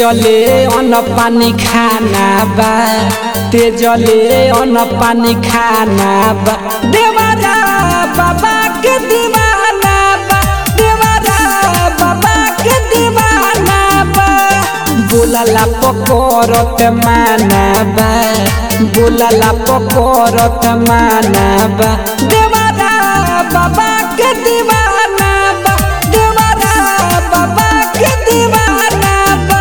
तेजले अन्न पानी खाना बा तेजले अन्न पानी खाना बा देवरा बाबा के दीवाना बा देवरा बाबा के दीवाना बा बोलला पकड़त माना बा बोलला पकड़त माना बा देवरा बाबा के दीवाना बा देवरा बाबा के दीवाना बा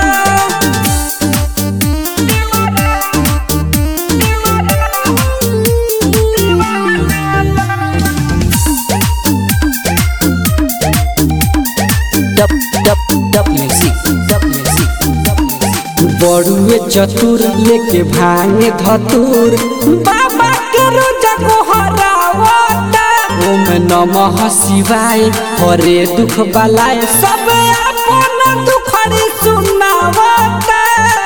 Dub dub dub music. Dub music. Dub music. बड़ुए चतुर लेके भांगे धतुर बाबा के रोजा को हरावता ओम नमः शिवाय हरे दुख बलाय सब अपन दुखड़ी सुनावता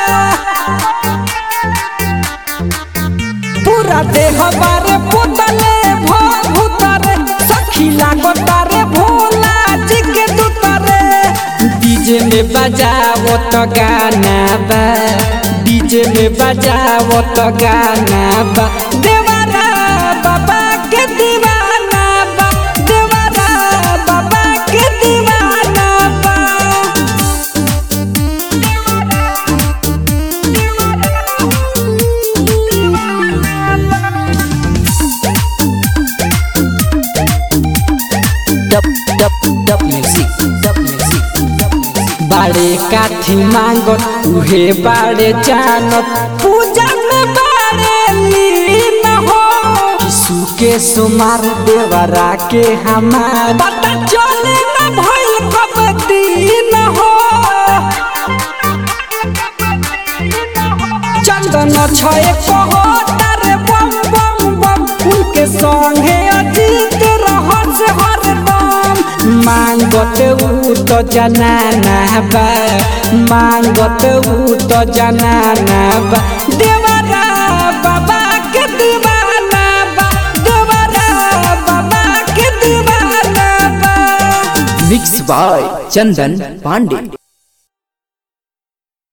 पूरा देह बारे पुतले भूतरे सखी लागता रे भोला जी के दुतरे डीजे में बजावो तो गाना बा डीजे में बजावो तो गाना बा देवरा बाबा के दीवाना बा देवरा बाबा के दीवाना बा Dub dub dub music. Dub music. Dub music. बाड़े काठी मांगत उहे बाड़े जानत पूजा में बाड़े लीन हो यीशु के सुमार देवरा के हमार पता चले न भइल कब दिन हो चंदन छए कहो तारे बम बम बम उनके संगे अजीत रहस हरदम मांगत ऊ तो जनाना बा मांगत ऊ तो जनाना बा देवरा बाबा के दीवाना बा देवरा बाबा के दीवाना बा Mixed by Chandan Pandey.